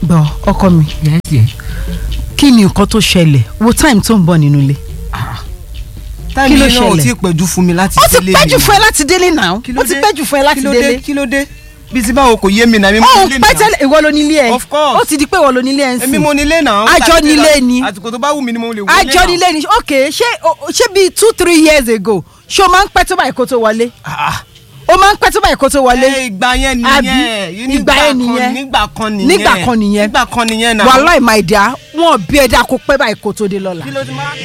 gbọ́ ọkọ mi yes yes. kí ni nǹkan tó ṣẹlẹ̀ wo time tó ń bọ̀ nínú ilé táìmì ló náà ò ṣẹlẹ̀? tí ì pẹ́jù fún mi láti ó ti délé pẹ́jù mi. fún ẹ láti délé náà Kí ló ó ti dé? pẹ́jù fún ẹ láti kí ló délé dé kí ló dé bí ti báwo kò yé mi náà èmi mo ó nílé pẹ́ náà tẹ́lẹ̀ ìwọ ló nílé ẹ Of course. ó ti di pé ìwọ ló nílé ẹ ń èmi sìn mo nílé náà. Àjọ Láti nílé dé- ni. àsìkò tó bá wù mí ni mo lè wọlé àjọ náà. nílé ni ok ṣé o- ṣé bíi two three years ago ṣé o máa ń pẹ́ tó báyìí kó tó wọlé Ah, o máa ń pẹ́ tó báyìí kó tó wọlé ẹ, ìgbà yẹn Àbí? nìyẹn Ìgbà yẹn kan- nìyẹn. nígbà kan nìyẹn Nígbà kan nìyẹn. nígbà kan nìyẹn náà. wàhálà ìmọ̀ ẹ̀dá wọn bí ẹ̀dá kó pẹ́ báyìí kó tó dé lọ́la kí ló ti máa.